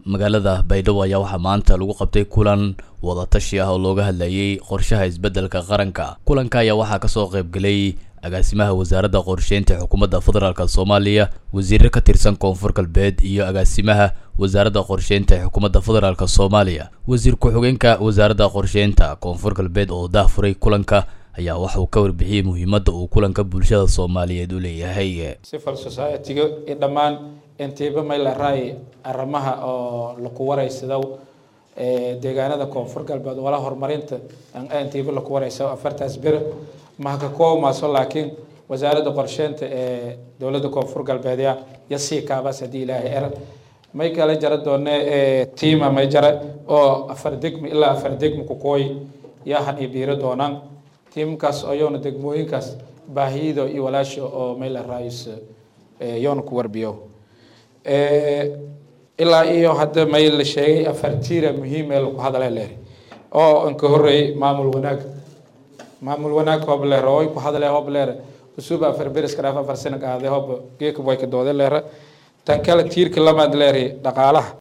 magaalada baydhabo ayaa waxaa maanta lagu qabtay kulan wadatashi ah oo looga hadlayay qorshaha isbeddelka qaranka kulanka ayaa waxaa kasoo qaybgelay agaasimaha wasaaradda qorsheynta xukuumadda federaalk soomaaliya wasiire ka tirsan koonfur galbeed iyo agaasimaha wasaaradda qorsheynta xukuumadda federaalk soomaaliya wasiir ku-xigeenka wasaaradda qorsheynta koonfur galbeed oo dahfuray kulanka ayaa waxa uu ka warbixiyey muhiimadda uu kulanka bulshada soomaaliyeed u leeyahay civil society-ga iyo dhammaan intiiba maylaray arrimaha oo laku waraysado deegaanada koonfur galbeed wala horumarinta intiiba laku waraysa afartaas bere maha ka koobmaaso laakiin wasaaradda qorsheynta ee dowladda koonfur galbeedya iyo sii kaabaas haddii ilaahay er may kala jara doone tiima may jara oo afar degmi ilaa afar degmi kukooy yahan iyo biiro doonaan tiimkaas oo yoona degmooyinkaas baahiyada iyo walaasha oo mayla raayis yoona ku warbiyo ilaa iyo hadda may la sheegay afar tiira muhiim ee lagu hadala leer oo inka horeeyay maamul wanaag maamul wanaag hob leer oo ku hadale hob leer usuba afar beres karaaf afar sano qaade hob geeka way ka doode leer tan kale tiirka lamaad leer dhaqaalaha